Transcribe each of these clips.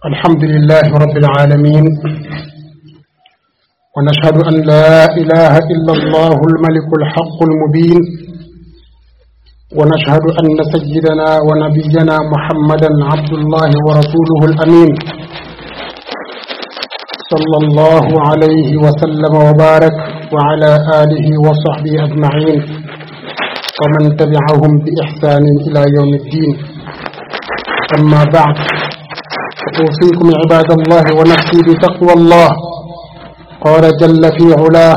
الحمد لله رب العالمين ونشهد أن لا إله إلا الله الملك الحق المبين ونشهد أن سيدنا ونبينا محمدا عبد الله ورسوله الأمين صلى الله عليه وسلم وبارك وعلى آله وصحبه أجمعين ومن تبعهم بإحسان إلى يوم الدين أما بعد أوصيكم عباد الله ونفسي بتقوى الله قال جل في علاه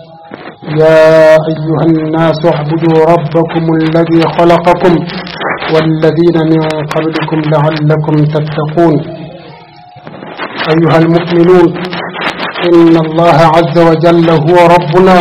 يا أيها الناس اعبدوا ربكم الذي خلقكم والذين من قبلكم لعلكم تتقون أيها المؤمنون إن الله عز وجل هو ربنا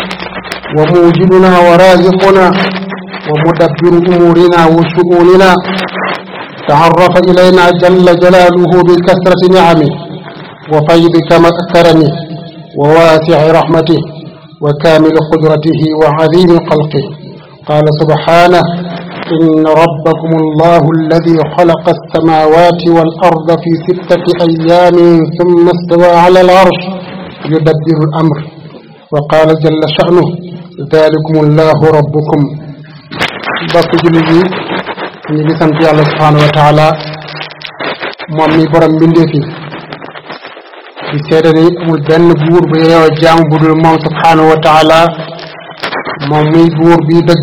وموجدنا ورازقنا ومدبر أمورنا وشؤوننا تعرف إلينا جل جلاله بكثرة نعمه وفيض كرمه وواسع رحمته وكامل قدرته وعظيم خلقه قال سبحانه إن ربكم الله الذي خلق السماوات والأرض في ستة أيام ثم استوى على العرش يدبر الأمر وقال جل شأنه ذلكم الله ربكم bokk jullit yi ñu ngi sant yàlla subhaanahu wa taala moom mi borom mbindeef yi di seede ni amul benn buur bu yeeyoo jaam bu dul moom subhaanahu wa taala moom muy buur bii dëgg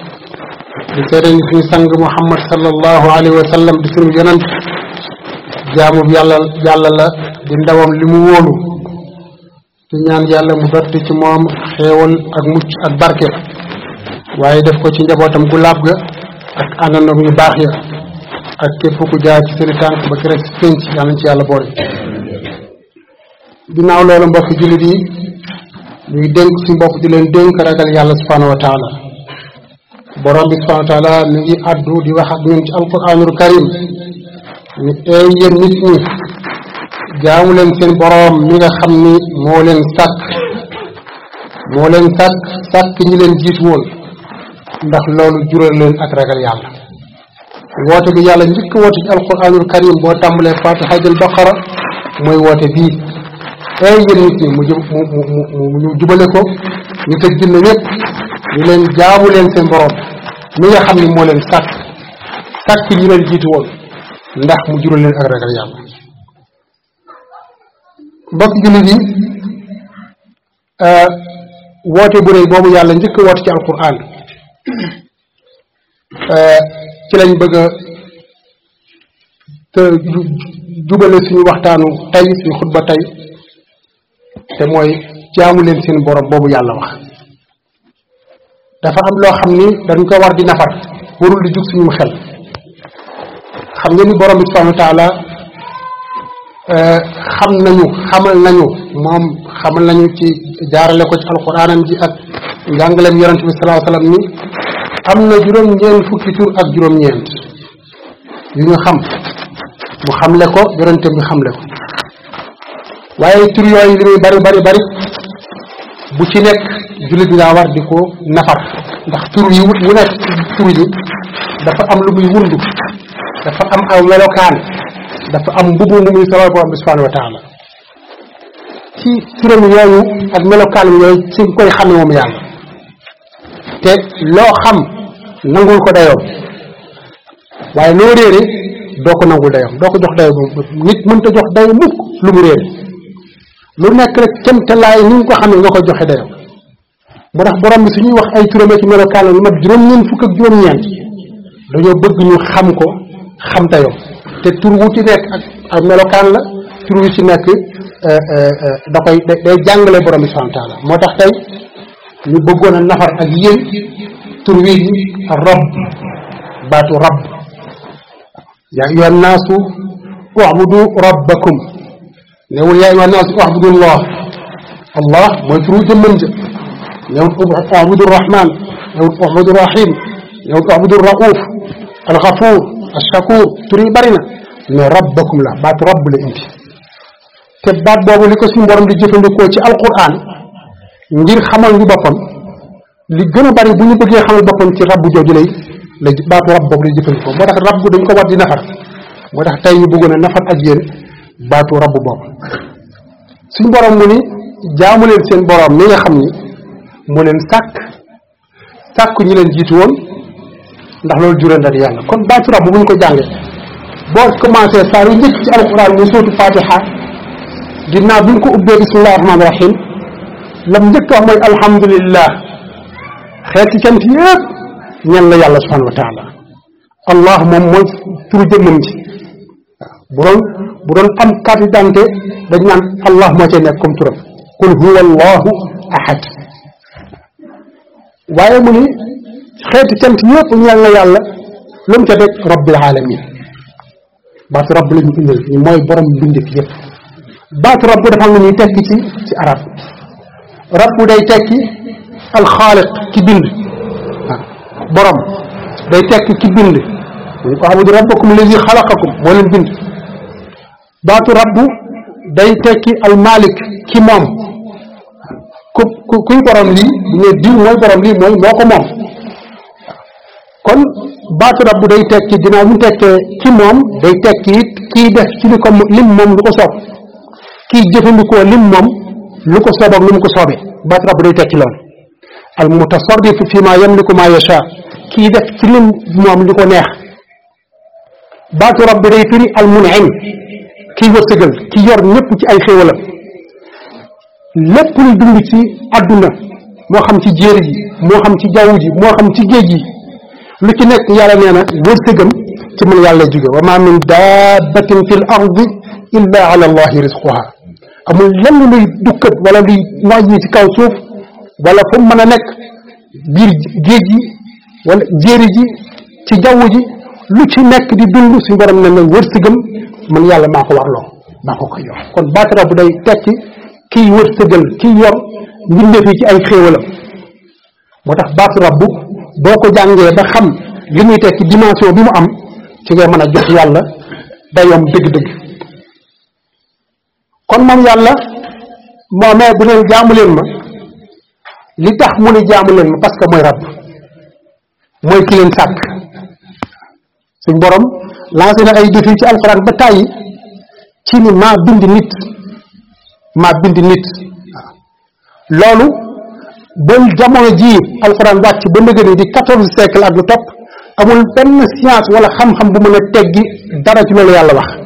di seede ni suñu sang muhammad sallallahu alayhi wa sallam di suñu yonent jaamu yàlla yàlla la di ndawam li mu wóolu di ñaan yàlla mu dotti ci moom xéewal ak mucc ak barke waaye def ko ci njabootam gu laab ga ak àndandoom yu baax ya ak képp ku jaar ci seen tànk ba keroog si pénc yàlla ci yàlla boole ginnaaw loolu mbokk jullit yi ñuy dénk si mbokk di leen dénk ragal yàlla subhanahu wa taala borom bi subhanahu wa taala mi ngi addu di wax ak ñun ci alquranul karim ni eey yéen nit ñi jaamu leen seen borom mi nga xam ni moo leen sàkk moo leen sàkk sàkk ñi leen jiit woon ndax loolu jural leen ak ragal yàlla woote bi yàlla njëkk woote ci alquranul karim boo tàmbalee fatiha jël baqara mooy woote bii ay yéen nit ñi mu jub mu mu mu ñu jubale ko ñu tëj jinne ñëpp ñu leen jaamu leen seen borom mi nga xam ni moo leen sàkk sàkk ñi leen jiitu woon ndax mu jural leen ak ragal yàlla mbokk jullit yi woote bu rëy boobu yàlla njëkk woote ci alquran ci lañ bëgg a te jubale suñu waxtaanu tey suñu xutba tey te mooy jaamu leen seen borom boobu yàlla wax dafa am loo xam ni dañ ko war di nafar warul di jug suñu xel xam nga ni borom bi subhanahu wa taala xam nañu xamal nañu moom xamal nañu ci jaarale ko ci alquranam ji ak njàngaleem yonente bi salaa sallam ni am na juróom-ñeent fukki tur ak juróom-ñeent yu ñu xam mu xamle ko yonente bi xamle ko waaye tur yooyu li muy bari bari bari bu ci nekk jullit bi daa war di ko nafar ndax tur yi wu nekk tur yi dafa am lu muy wundu dafa am aw melokaan dafa am mbubu mu muy solal borom bi subhanahu wa taala ci turam yooyu ak melokaan yooyu ci nga koy xame moom yàlla te loo xam nangul ko dayoom waaye loo réere doo ko nangul dayoom doo ko jox dayo nit mënta jox dayo mukk lu mu réere lu nekk rek kem te laay ni nga ko xamee nga ko joxe dayoom moo tax borom bi suñuy wax ay turam ak melokaan lu mat juróom-ñeent fukk ak juróom-ñeent dañoo bëgg ñu xam ko xam dayoom te tur wu ci nekk ak ak melokaan la tur wu ci nekk da koy day jàngale borom bi subhanahu wa taala moo tax tey ñu bëggoon a nafar ak yéen tur wi rab baatu rab yaa ayyuha nnaasu u'budu rabbakum newul yaa ayyuha nnaasu u'budu allah allah mooy turu jëmmam ja newul u'budu rahman newul u'budu rahim newul u'budu rauf alxafuur ashakuur tur yi bari na mais rabbakum la baatu rabb la indi te baat boobu li ko suñu borom di jëfandikoo ci alquran ngir xamal ñu boppam li gën a bari bu ñu bëggee xamal boppam ci rabbu jooju lay la baatu rabb boobu lay jëfandikoo moo tax rabb dañ ko war di nafar moo tax tey ñu bëggoon a nafar ak yéen baatu rabb boobu suñ borom mu ni jaamu leen seen borom mi nga xam ni moo leen sàkk sàkku ñi leen jiitu woon ndax loolu jural na yàlla kon baatu rabb bu ñu ko jàngee boo commencé saa yu njëkk ci alquran mu sootu fatiha ginnaaw bi ñu ko ubbee bismillahi rahmaani rahim lam njëkk wax mooy alhamdulillah xeeti cant yëpp ñen la yàlla subhanahu wa taala allah moom mooy turu jëmmam ji bu doon bu doon am carte d'identité dañ naan allah moo cay nekk comme turam qul huwa allahu ahad waaye mu ni xeeti cant yëpp ñeel na yàlla lu mu ca teg rabbil alamin baatu rabb la ñu indil ni mooy borom mbindeef yëpp baatu rabb dafa am lu ñuy tekki ci ci arab rabb day tekki alxaaliq ki bind waaw borom day tekki ki bind mu ko abudu rabbakum lazi xalaqakum moo leen bind baatu rabb day tekki almalik ki moom ku ku kuy borom lii bu ne diw mooy borom lii mooy moo ko moom kon baatu rabb day tekki ginnaaw bu tekkee ki moom day tekki it kii def ci li ko lim moom lu ko soob kii jëfandikoo lim moom lu ko soob ak lu mu ko soobee baatu rabb day tekki lool al mutasarrifu fi ma yamliku ma yasha kii def ci lim moom li ko neex baatu rabb day firi al munim kii wërsëgal ki yor ñëpp ci ay xéewalam lépp lu dund ci àdduna moo xam ci jéeri ji moo xam ci jaww ji moo xam ci géej gi lu ci nekk yàlla nee na wërsëgam ci man yàlla jóge wa ma min dabbatin fi l ardi illa ala allahi risquha amul lenn luy dukkat wala luy noyyi ci kaw suuf wala fu mën a nekk biir géej gi wala jéeri ji ci jaww ji lu ci nekk di dund suñu borom ne na wërsëgam man yàlla maa ko warloo maa ko koy yor kon baatara bu day tekki kiy wërsëgal kiy yor mbindeef yi ci ay xéewalam moo tax baatu rabbu boo ko jàngee ba xam li muy tekki dimension bi mu am ci ngay mën a jox yàlla dayoom dëgg-dëgg kon moom yàlla moomee bu leen jaamu leen ma li tax mu ni jaamu leen ma parce que mooy rabb mooy ki leen sàkk suñ borom lancé na ay défi ci alxuraan ba tàyyi ci ni maa bind nit maa bind nit loolu ba jamono jii alxuraan wàcc ba nëgëni di quatorze siècle ak lu topp amul benn science wala xam-xam bu mën a teggi dara ci loolu yàlla wax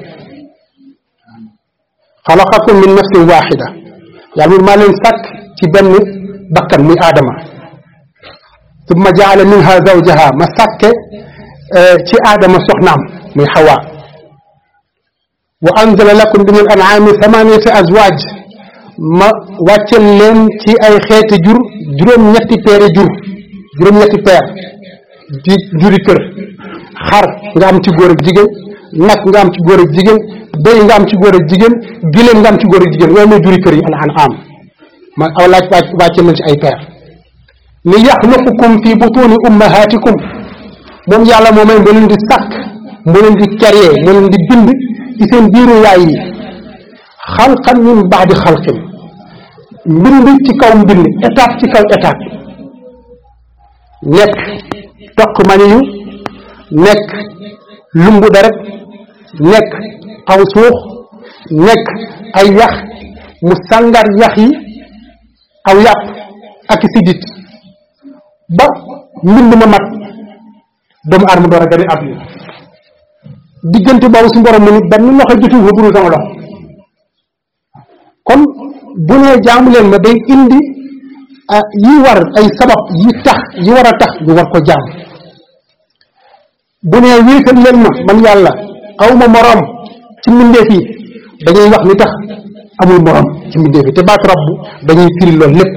xalaqakum min nafsin waxida yàlla mun maa leen sàkk ci benn bakkan muy aadama summa jaala minha zawjaha ma sàkke ci aadama soxnaam muy xawa wa anzala lakum min al an'ami thamaniyata azwaj ma wàccel leen ci ay xeeti jur juróom-ñetti peere jur juróom-ñetti peer di juri kër xar nga am ci góor ak jigéen nag nga am ci góor ak jigéen béy nga am ci góor ak jigéen giléem nga am ci góor ak jigéen yooyu mooy juri kër yi al an'am ma aw laaj wàccel leen ci ay peer li yaxluqukum fi butuni ummahatikum moom yàlla moomay moo leen di sàkk moo leen di créer moo leen di bind ci seen biiru yaay yi xalqan min baadi xalqin mbind ci kaw mbind étape ci kaw étape nekk toq maniyu nekk lumbu deret nekk aw suux nekk ay yax mu sàngar yax yi aw yàpp ak sidit ba mbind ma mat doomu aadama door a gën a àdduna diggante boobu su borom mu ni benn loxo jotul fa buru sama loxo kon bu nee jaamu leen ma day indi yi war ay sabab yi tax yi war a tax ñu war ko jaam bu nee wéetal leen ma man yàlla aw ma moroom ci mbindeef yi dañuy wax ni tax amul moroom ci mbindeef yi te baat rabbu dañuy firi loolu lépp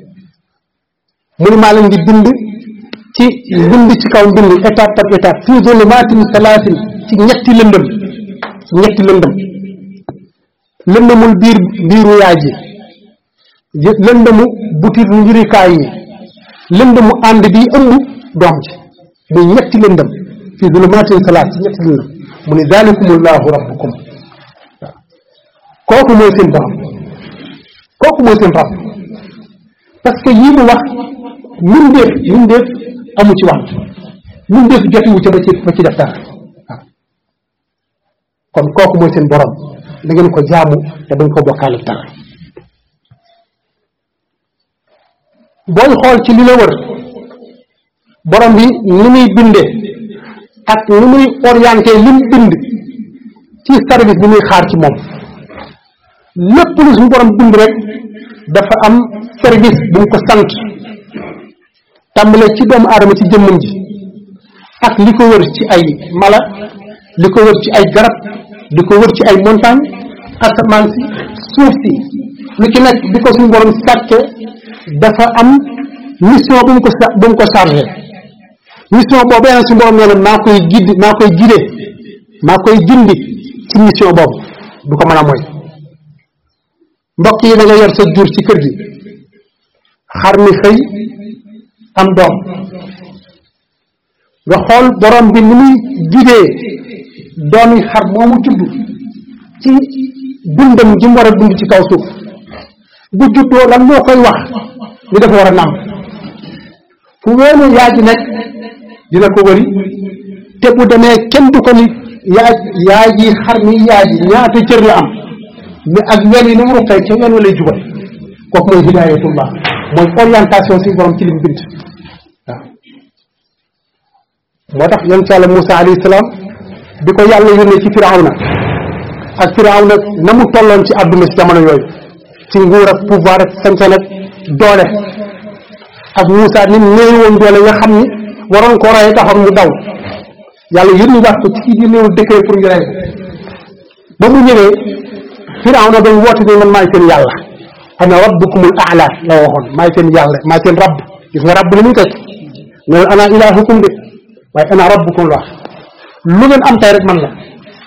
mu ni maa leen di bind ci mbind ci kaw mbind étape par étape fii zulumatin salaasin ci ñetti lëndëm ci ñetti lëndëm lëndëmul biir biiru yaay ji lëndëmu butit njurikaay yi lëndëmu ànd bi ëmb doom ji muy ñetti lëndëm fii zulumatin salaas ci ñetti lëndëm mu ni zalikumullahu rabbukum waaw kooku mooy seen borom kooku mooy seen rabb parce que yii mu wax mbindeef mbindeef amu ci wàll mbindeef jotiwu ca ba ci ba ci def dara waaw kon kooku mooy seen borom da ngeen ko jaamu te bañ ko bokkaale dara booy xool ci li la wër borom bi ni muy binde ak ni muy orienté lim bind ci service bi muy xaar ci moom lépp lu suñu borom bind rek dafa am service bu mu ko sant tàmbale ci doomu aadama ci jëmmam ji ak li ko wër ci ay mala li ko wër ci ay garab li ko wër ci ay montagne asamaan si suuf si lu ci nekk bi ko suñu borom sàkke dafa am mission bu mu ko sa bu mu ko chargé mission boobu yàlla suñu borom nee na maa koy giddi maa koy gidee maa koy gindi ci mission boobu du ko mën a mooy mbokk yi da nga yor sa jur ci kër gi xar mi xëy am doom nga xool borom bi ni muy gidee doomi xar moomu judd ci dundam ji mu war a dund ci kaw suuf bu juddoo lan moo koy wax ni dafa war a nàmp fu weenu yaay ji nekk dina ko wëri te bu demee kenn du ko ni yaay yaay ji xar mi yaay ji ñaata cër la am mais ak wen yi ni mu ruqee ca wen wa lay jubal kooku mooy hidayatullah mooy orientation si borom ci lim bind waaw moo tax yonent yàlla Moussa alayhi salaam bi ko yàlla yónnee ci firawna ak firawna na mu tolloon ci àdduna si jamono yooyu ci nguur ak pouvoir ak sañ-sañ ak doole ak Moussa ni mu néew woon doole nga xam ni waroon ko rey taxoon mu daw yàlla yónni waat ko ci kii di néew dëkkee pour ñu rey ko ba mu ñëwee firawna dañ woote ni man maay seen yàlla ana rabbukumul aala la waxoon maay seen yàlla maay seen rabb gis nga rabb li muy teg ne ana ilaahukum de waaye ana rabbukum la lu ngeen am tey rek man la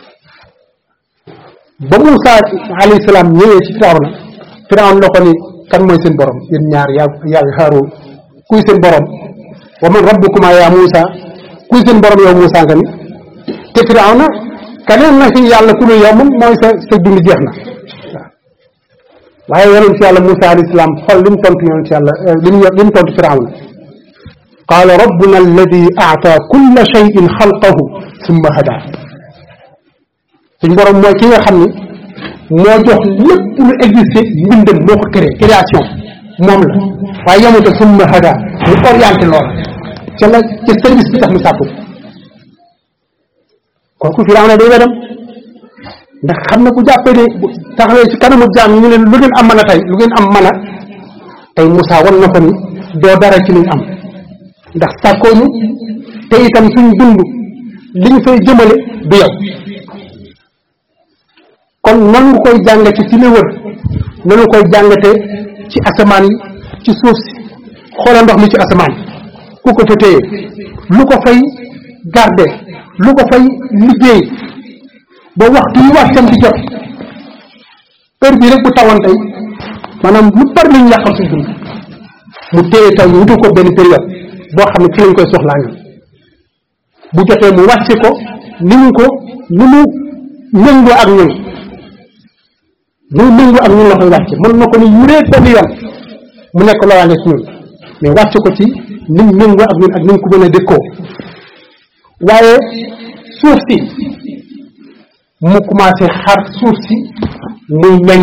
ba Moussa alayhi salaam ñëwee ci firawna firawna la ko ni kan mooy seen borom yéen ñaar yaa yaa Haaruun kuy seen borom wa man rabbukuma yaa Moussa kuy seen borom yow Moussa nga ni te firawna keneen na fi yàlla ku dul yow moom mooy sa sa dund jeex na waaye yonent ci yàlla Moussa alayhi salaam xool li mu tontu yonent ci yàlla li mu li mu tontu firawna qaala rabbuna alladi aata kulla cheyin xalqahu summa hada suñ borom mooy ki nga xam ni moo jox lépp lu existé mbindam moo ko créé création moom la waaye yemute summa hada mu orienté loola ca la ca service bi tax mu sàkku kooku Firawna day wedam ndax xam na bu jàppee ne bu taxawee ci kanamu jaam ñu ne lu ngeen am mën a tey lu ngeen am mën a tey Moussa wan na ko ni doo dara ci liñ am ndax sàkkooñu te itam suñ dund liñ fay jëmale du yow kon nan nga koy jàngate ci li wër nanu koy jàngate ci asamaan yi ci suuf si xoola ndox mi ci asamaan ku ko fa téye lu ko fay garde lu ko fay liggéey ba waxtu yi wàccam di jot heure bii rek bu tawoon tey maanaam lu bari lañu yàqal suñ dund mu téye taw ñu wutul ko benn période boo xam ne ci lañ koy soxlaa ñun bu jotee mu wàcce ko ni mu ko ni mu méngoo ak ñun ni mu méngoo ak ñun la koy wàcce mën na ko ni yuree benn yoon mu nekk loolaale ci ñun mais wàcce ko ci ni mu méngoo ak ñun ak ni mu ko mën a dëkkoo waaye suuf si mu commencé xar suuf si muy meññ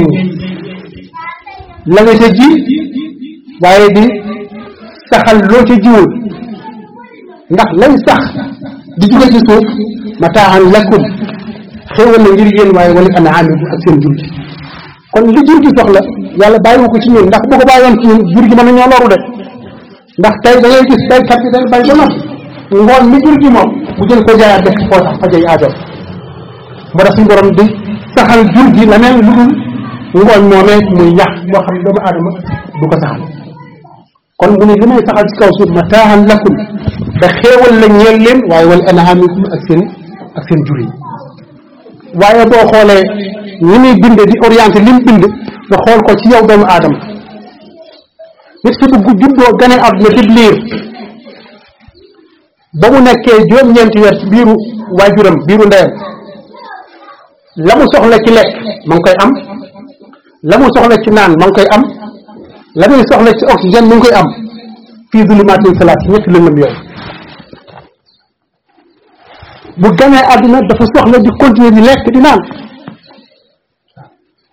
la nga ca ji waaye di saxal loo ca jiwul ndax lay sax di jóge ci suuf mataahan lakum xéewal na ngir yéen waaye wala anaamikum ak seen jur gi kon li jur gi soxla yàlla bàyyiwu ko ci ñun ndax bu ko bàyyoon ci ñun jur gi mën nañoo loru de ndax tey da ngay gis baykat bi day bay ba noppi ngoon mi jur gi moom mu jël ko jaayaat def koo tax fajay aajo moo tax suñu borom di saxal jur gi leneen lu dul ngooñ moomee muy ñax moo xam ne doomu aadama du ko saxal kon mu ne li may saxal ci kaw suuf mataahan lakum da xéewal la ñeel leen waaye wal anhaamikum ak seen ak seen jur yi waaye boo xoolee ni muy bind di orienté li mu bind nga xool ko ci yow doomu aadama nit ki bu juddoo gane àdduna di liir ba mu nekkee juróom-ñeenti weer ci biiru waajuram biiru ndeyam la mu soxla ci lekk ma ngi koy am la mu soxla ci naan ma ngi koy am la muy soxla ci oxygène mi ngi koy am fii zulumaatin salaat ci ñetti lëndëm yooyu bu ganee àdduna dafa soxla di continuer di lekk di naan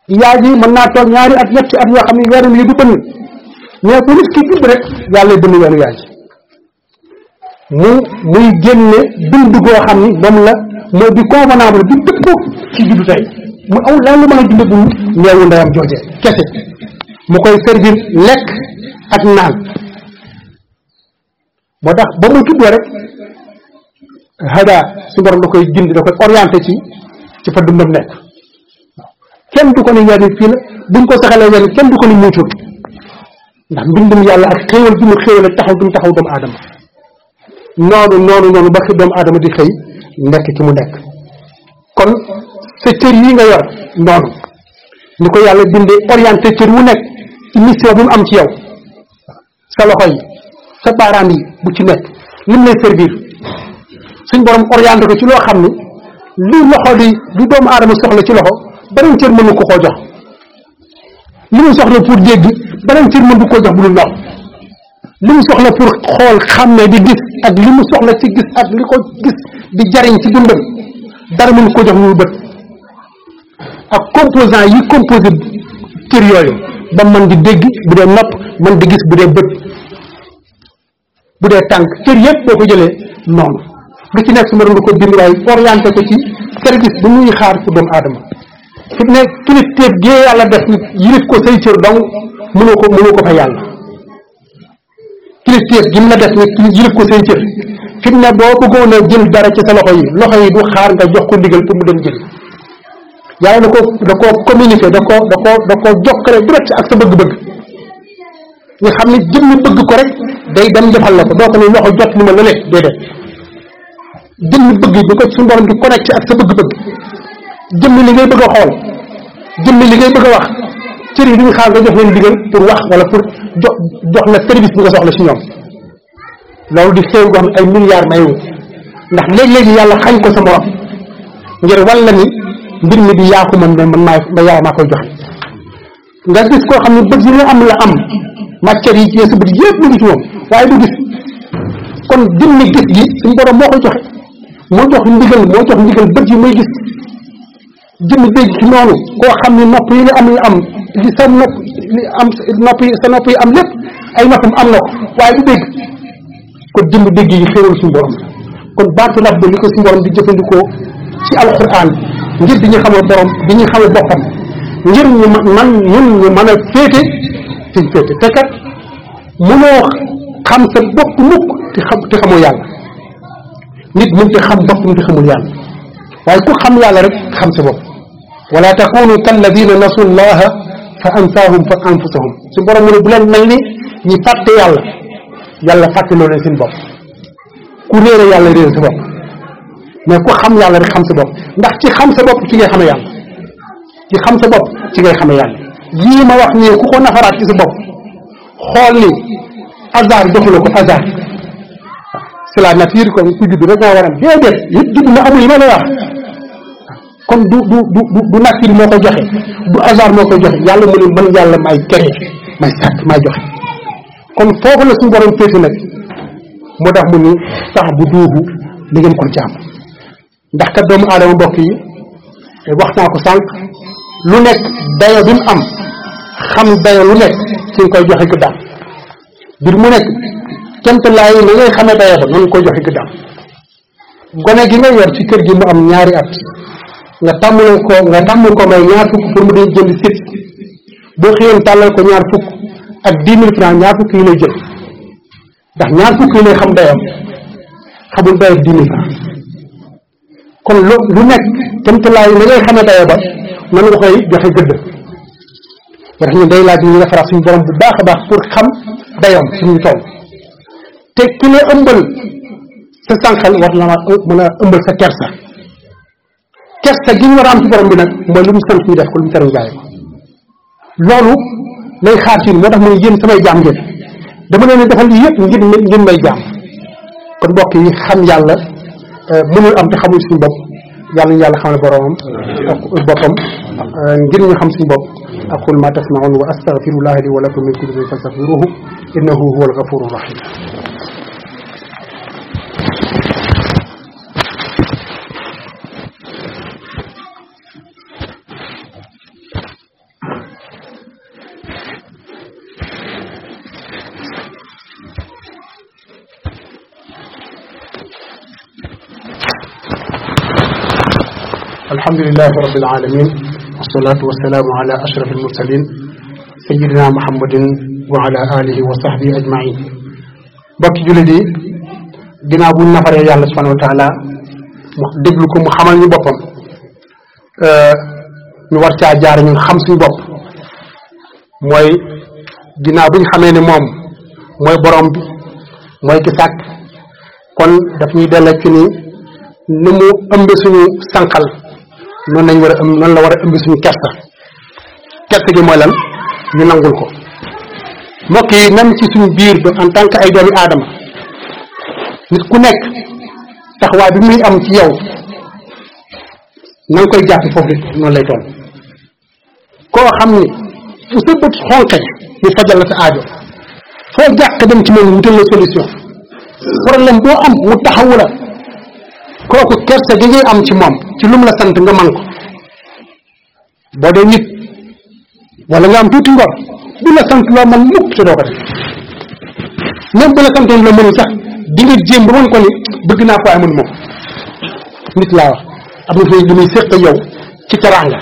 yaay ji mën naa toog ñaari at ñetti at yoo xam ne weeram yi du bënn mais bu nit ki judd rek yàlla bënn weeru yaay ji mu muy génne dund goo xam ni moom la mooy di convenable di dëpp ci juddu tey mu aw lan lu mën a dund bu neewu ndeyam jooje kese mu koy servir lekk ak naan moo tax ba mu juddoo rek hada su borom da koy gindi da koy orienté ci ci fa dundam nekk kenn du ko ni weer fii la buñ ko saxalee weer kenn du ko ni muucul ndax mbindum yàlla ak xéewal bi mu xéewal ak taxaw bi mu taxaw doomu aadama noonu noonu noonu ba xi doomu aadama di xëy nekk ki mu nekk kon sa cër yi nga yor noonu ni ko yàlla bindee orienté cër wu nekk ci mission bi mu am ci yow sa loxo yi sa baaraam yi bu ci nekk lim lay servir suñ borom orienté ko ci loo xam ni li loxo di lu doomu aadama soxla ci loxo beneen cër mënu ko koo jox li mu soxla pour dégg beneen cër mënu koo jox bu dul loxo li mu soxla pour xool xàmmee di gis ak li mu soxla ci gis ak li ko gis di jariñ ci dundam dara mënu ko jox lu bët ak composant yi composé cër yooyu ba man di dégg bu dee nopp man di gis bu dee bët bu dee tànk cër yëpp boo ko jëlee noonu lu ci nekk su ma doon ko bind waaye orienté ko ci service bu muy xaar pour doomu aadama fi ne kilifteef gee yàlla def nit yilif ko say cër dong mënoo ko mënoo ko fa yàlla kilifteef gi mu la def nit yilif ko say cër fi ne boo bëggoon a jël dara ci sa loxo yi loxo yi du xaar nga jox ko ndigal pour mu dem jël yàlla da ko da koo communiqué da ko da ko da ko jokkale direct ak sa bëgg-bëgg nga xam ne jëmmi bëgg ko rek day dem defal la ko doo ko ne loxo jot ni ma lële déedéet jëmmi bëgg bi ko suñu borom di connecté ak sa bëgg-bëgg jëmmi li ngay bëgg a xool jëmmi li ngay bëgg a wax cër yi duñu xaar nga jox leen digal pour wax wala pour jox jox la service bi nga soxla ci ñoom loolu di xew goo xam ay milliards mayu ndax léegi-léegi yàlla xañ ko sa morom ngir walla ni mbir mi di yaa ko mën ne man maa ma yaa maa koy joxe nga gis koo xam ne bët yi nga am la am matière yi ci sa bët yëpp mu ngi ci moom waaye du gis kon jëmmi gis gi suñu borom moo koy joxe moo jox ndigal moo jox ndigal bët yi muy gis jëmmi dégg ci noonu koo xam ne nopp yi nga am la am li sa nopp li am nopp yi sa nopp yi am lépp ay noppam am na ko waaye du dégg kon jëmmi dégg yi xéewal suñu borom kon baatu rabb li ko suñu borom di jëfandikoo ci alquran ngir di ñu xamal borom di ñu xamal boppam ngir ñu man ñun ñu mën a féete fi ñu féete te kat mënoo xam sa bopp mukk te xam te xamoo yàlla nit mën te xam boppam te xamul yàlla waaye ku xam yàlla rek xam sa bopp wala takunu kalladina nasu llaha fa ansaahum fa anfusahum su borom mu ne bu leen mel ni ñi fàtte yàlla yàlla fàtte loo leen seen bopp ku réere yàlla réere sa bopp mais ku xam yàlla rek xam sa bopp ndax ci xam sa bopp ci ngay xame yàlla ci xam sa bopp ci ngay xame yàlla yii ma wax nii ku ko nafaraat ci sa bopp xool ni hasard joxu la ko hasard c'est la nature comme ku judd rek moo war a déedéet yëpp judd na amul yi ma lay wax kon du du du du nature moo koy joxe du hasard moo koy joxe yàlla mu ne man yàlla may créé may sàkk may joxe kon foofu la suñu borom féete nag moo tax mu ni tax bu duubu li ngeen ko jaam ndax kat doomu aadama mbokk yi wax naa ko sànq lu nekk dayo bi mu am xam dayo lu nekk ci nga koy joxe gëddaam bir mu nekk kent laay li ngay xamee dayo ba noonu koy joxe gëddaam gone gi nga yor ci kër gi mu am ñaari at nga tàmmul ko nga tàmmul ko may ñaar fukk pour mu dee jënd sit boo xëyoon tàllal ko ñaar fukk ak dix mille francs ñaar fukk yi lay jël ndax ñaar fukk yi lay xam dayam xamul dayam dix mille francs kon lu lu nekk temtalaay li ngay xamee dayo ba nan nga koy joxe gëdd moo tax ñun day laaj ñu defaraat suñu borom bu baax a baax pour xam dayoom suñu toll te ki la ëmbal sa sànqal war na mën a ëmbal sa kersa kersa gi ñu war a am ci borom bi nag mooy lu mu sant ñu def ko lu mu tere ñu bàyyi ko loolu lay xaar ci moo tax mu ne yéen samay jaam ngeen dama leen defal lii yëpp ngir ngir may jaam kon mbokk yi xam yàlla mënul am te xamul suñu bopp yàlla ñu yàlla xamal boromam ak boppam ngir ñu xam suñu bopp aqul ma tasmaun wa astaghfirullaha li wa lakum min kulli dhanbin fastaghfiruhu innahu huwal ghafurur rahim alhamdulilahi rabbil alamin wasalaatu wasalaamu ala ashraf almursalin sayidina muhammadin wa ala alihi wa sahbihi ajmain mbokki jullit yi ginnaaw bu nafaree yàlla subhanahu wa taala mu déglu ko mu xamal ñu boppam ñu war caa jaar ñun xam suñu bopp mooy ginnaaw bi ñu xamee ne moom mooy borom bi mooy ki sàkk kon daf ñuy della ci ni ni mu ëmb suñu sànqal noonu lañ war a ëmb noonu la war a ëmb suñu kersa kersa gi mooy lan ñu nangul ko mbokk yi même ci suñu biir ba en tant que ay doomi aadama nit ku nekk taxawaay bi muy am ci yow na nga koy jàpp foofu it noonu lay toll koo xam ni fu sa bët xonqe ñu fajal la sa aajo foo jàq dem ci moom wutal la solution problème boo am mu taxawu la kooku kersa gi ngay am ci moom ci lu mu la sant nga man ko boo dee nit wala nga am tuuti ngor bu la sant loo man mukk te doo ko def même bu la santoon la mënul sax di nga jéem ba mën ko ni bëgg naa ko ay mën moom nit laa wax am na fi lu muy séq yow ci teraanga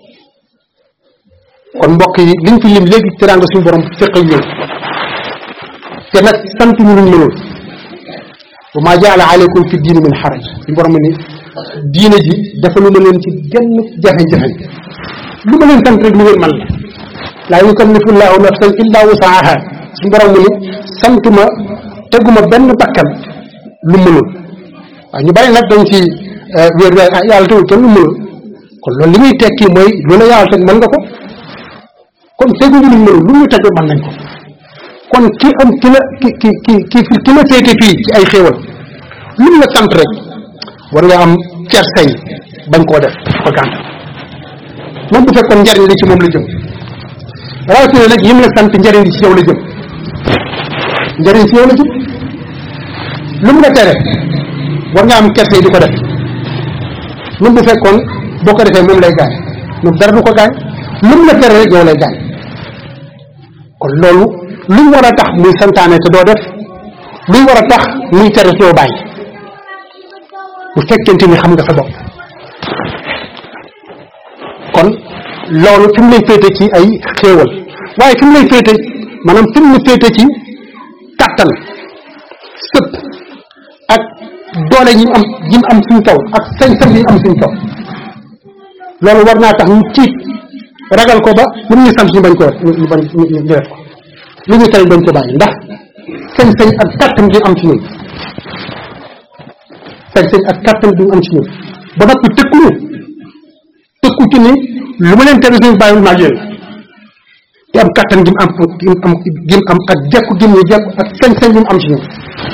kon mbokk yi liñ fi lim léegi teraanga suñu borom séq ak ñun te nag sant ñu luñ mënul wa maa jaala aleykum fi diini min xaraj suñu borom ni diine ji dafa lu ma leen ci genn jafe-jafe lu ma leen sant rek lu ngeen man la laa yukallifu llahu nafsan illa wusaaha suñu borom mu ni santuma teguma benn bakkan lu mënul waaw ñu bari nag dañ ci wéer wéer ah yàlla tegul kenn lu mënul kon loolu li muy tekki mooy lu la yàlla teg mën nga ko kon teguñu luñ mënul lu ñu teg mën nañ ko kon ki am ki la ki ki ki ki ki la féete fii ci ay xéewal lu mu la sant rek war nga am kersay bañ koo def ko gànt même bu fekkoon njariñ li ci moom la jëm rawatina nag yim la sant njariñ li ci yow la jëm njariñ ci yow la jëm lu mu la tere war nga am kersay di ko def même bu fekkoon boo ko defee moom lay gaañ moom dara du ko gaañ lu mu la tere rek yow lay gaañ kon loolu luñ war a tax muy santaane te doo def luñ war a tax muy tere te doo bàyyi bu fekkente ni xam nga sa bopp kon loolu fi mu lay féete ci ay xéewal waaye fi mu lay féete maanaam fi mu la féete ci kàttan sëpp ak doole yi am yi am suñ kaw ak sañ-sañ yi am suñ kaw loolu war naa tax ñu tiit ragal ko ba lu ñu sant ñu bañ ko ñu bañ ñu def ko lu ñu tere bañ ko bàyyi ndax sañ-sañ ak kàttan gi am ci ñun sañ-sañ ak kàttan gi am ci ñun ba noppi tëkku ñu tëkku ci ni lu ma leen tere suñu bàyyiwul maag yéen te am kàttan gi mu am gi mu am gi mu am ak jekku gi mu jekku ak sañ-sañ gi mu am ci ñun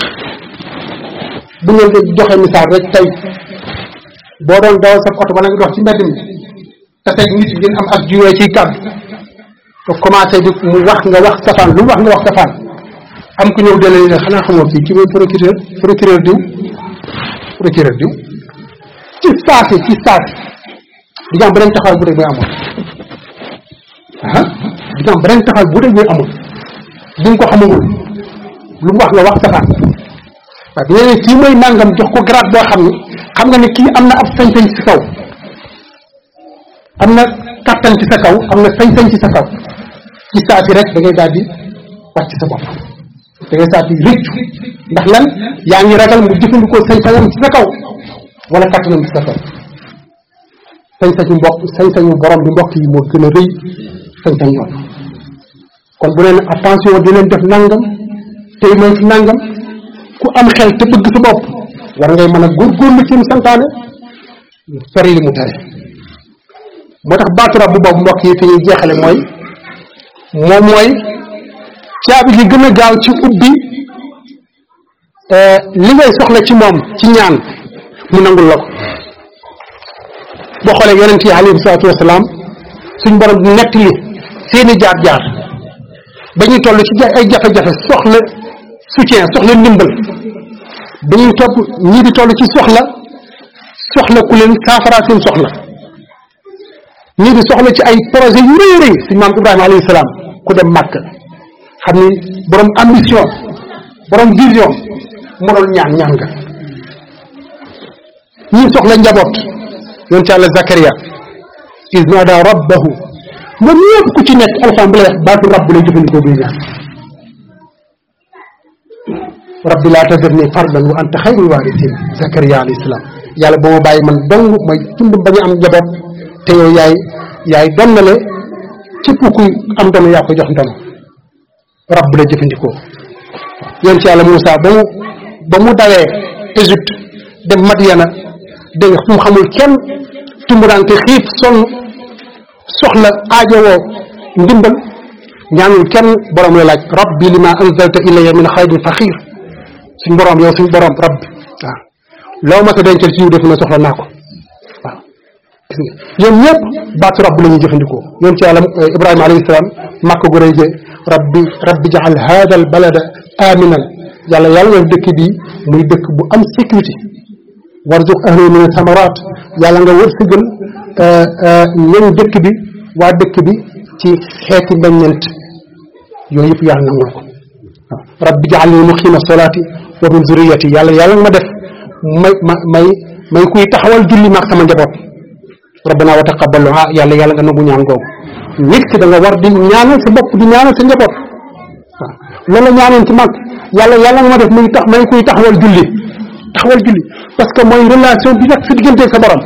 bu ngeen di joxe misaal rek tey boo doon dawal sa oto wala nga dox ci mbedd mi te tey nit ngeen am ak juyee ciy kàddu te commencé di mu wax nga wax safaan lu mu wax nga wax safaan am ku ñëw dele ne xanaa xamoo fii ki mooy procureur procureur diw procureur diw ci saasi ci saasi di nga am beneen taxawal bu dee muy amoon ah di nga am beneen taxawal bu dee muy amoon di nga ko xamagul lu mu wax nga wax safaan waaw nee kii mooy nangam jox ko grade boo xam ne xam nga ne kii am na ab sañ-sañ ci kaw am na kattan ci sa kaw am na sañ-sañ ci sa kaw ci saa si rek da ngay daal di wàcc sa bopp da ngay saa di rëccu ndax lan yaa ngi ragal mu jëfandikoo sañ-sañam ci sa kaw wala kattanam ci sa kaw sañ-sañu mbokk sañ-sañu borom bi mbokk yi moo gën a rëy sañ-sañ yoon kon bu leen attention di leen def nangam tey mooy fi nangam ku am xel te bëgg sa bopp war ngay mën a góorgóorlu ci mu santaane sori li mu tere moo tax baatu rab bu boobu mbokk yi fi ñuy jeexale mooy moom mooy caabi gi gën a gaaw ci ubbi li ngay soxla ci moom ci ñaan mu nangul la ko boo xoolee yonent yi alayhi salaatu wasalaam suñ borom di nettali seeni jaar-jaar ba ñuy toll ci ay jafe-jafe soxla soutien soxla ndimbal ba ñuy topp ñii di toll ci soxla soxla ku leen saafara seen soxla ñii di soxla ci ay projet yu rëy rëy suñ maam Ibrahima alayhi salaam ku dem màkk xam ni borom ambition borom vision moo doon ñaan ñaan nga ñii soxla njaboot yonent yàlla Zakaria is naada rabbahu moom ñëpp ku ci nekk alxam bi lay wax baatu rabb lay jëfandikoo buy ñaan rabbi laa tazarni fardan wa anta xayrul waarisin Zakaria alayhi salaam yàlla boo ma bàyyi man dong mooy tund bañ a am njaboot te yow yaay yaay donnale képp kuy am ndono yaa ko jox ndono rabb la jëfandikoo yonent yàlla Moussa ba mu ba mu dawee Égypte dem Madiana dégg nga fu mu xamul kenn tumuraante xiif sonn soxla aajowoo ndimbal ñaanul kenn borom la laaj rabbi lima anzalta ilayya min xayrin faxiir suñ borom yow suñ borom rabbi waaw loo ma sa dencal ci yiw def na soxla naa ko waaw gis nga ñoom ñëpp baatu rabb la ñuy jëfandikoo yoon ci yàlla Ibrahima alayhi salaam màkk gu rëy jee rabbi rabbi jaxal hada al balada aminan yàlla yàlla nga dëkk bi muy dëkk bu am sécurité warzuq ahlahu min samarat yàlla nga wërsëgal ñoom dëkk bi waa dëkk bi ci xeeti meññeent yooyu yëpp yàlla nangul ko waaw rabbi ja'alni muqima solati wa min zuriyati yàlla yàlla nga ma def may ma may may kuy taxawal julli maag sama njaboot rabbana wa taqabbal du'a yàlla yàlla nga nangu ñaan googu nit ki da nga war di ñaanal sa bopp di ñaanal sa njaboot waaw loolu la ñaanoon ci mag yàlla yàlla nga ma def muy tax may kuy taxawal julli taxawal julli parce que mooy relation bi nekk sa diggante sa borom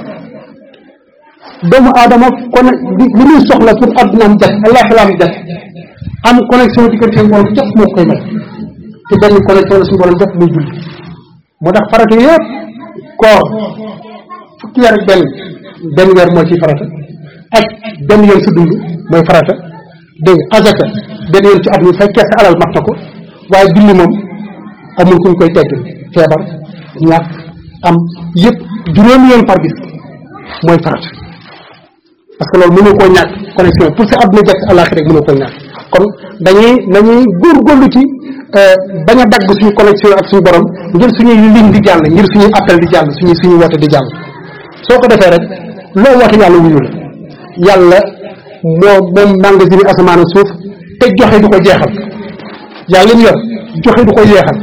doomu aadama kon li li muy soxla pour addunaam jag àllaaxiraam jag am connexion diggante sa borom jot moo koy may te benn connexion la suñu borom def muy julli moo tax farata yëpp koor fukki weer ak benn benn weer moo ciy farata ak benn yoon sa dund mooy farata dégg nga azaka benn yoon ci at mi fekkee sa alal mat na ko waaye julli moom amul kuñ koy tegg feebar ñàkk am yëpp juróomi yoon par bis mooy farata parce que loolu mënoo koo ñàkk connexion pour sa àdduna jag àllaaxira rek mënoo koo ñàkk kon dañuy dañuy góorgóorlu ci bañ a dagg suñu connexion ak suñu borom ngir suñuy ligne di jàll ngir suñuy appel di jàll suñuy suñuy woote di jàll soo ko defee rek loo woote yàlla wuyu la yàlla moo moom magasin asamaan suuf te joxe du ko jeexal yàlla mu yor joxe du ko yeexal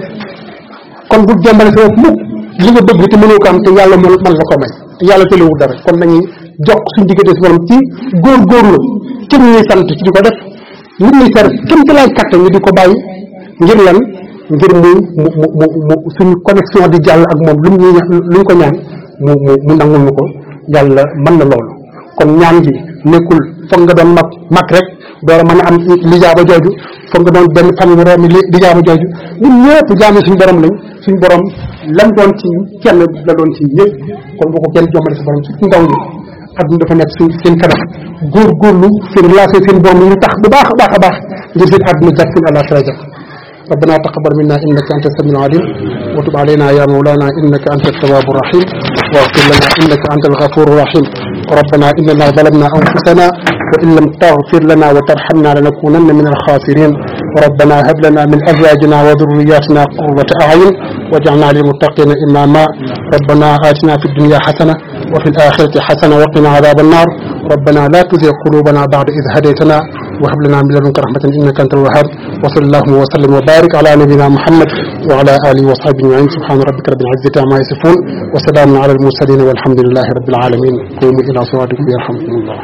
kon bu jëmbale sa bopp mukk li nga bëgg te mënoo ko am te yàlla mën man la ko may te yàlla tëlewul dara kon nañuy jokk suñu diggante si borom ci góorgóorlu ci li ñuy sant ci di ko def li ñuy ser kenn ci lay kàttan ñu di ko bàyyi ngir lan ngir mu mu mu mu suñu connexion di jàll ak moom lu mu lu ñu ko ñaan mu mu mu nangul ñu ko yàlla mën na loolu kon ñaan gi nekkul foog nga doon mag mag rek door a mën a am lijaaba jooju foog nga doon benn fan wu roomi lijaaba jooju ñun ñëpp jaami suñu borom lañ suñu borom lam doon ci kenn la doon ci ñëpp kon bu ko kenn jommale sa borom surtout ndaw ñi adduna dafa nekk suñ seen kanam góorgóorlu seen relation seen borom ñu tax bu baax a baax a baax ngir seen adduna jag seen àllaaxira jag ربنا تقبل منا انك انت السميع العليم وتب علينا يا مولانا انك انت التواب الرحيم واغفر لنا انك انت الغفور الرحيم ربنا اننا ظلمنا انفسنا وان لم تغفر لنا وترحمنا لنكونن من الخاسرين ربنا هب لنا من ازواجنا وذرياتنا قرة اعين واجعلنا للمتقين اماما ربنا اتنا في الدنيا حسنه وفي الاخره حسنه وقنا عذاب النار ربنا لا تزغ قلوبنا بعد اذ هديتنا وهب لنا من لدنك رحمة إنك أنت الوهاب وصلى اللهم وسلم وبارك على نبينا محمد وعلى آله وصحبه أجمعين سبحان ربك رب العزة عما يصفون وسلام على المرسلين والحمد لله رب العالمين قوموا إلى صلاتكم يرحمكم الله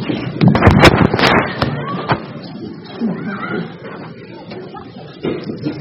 Thank you.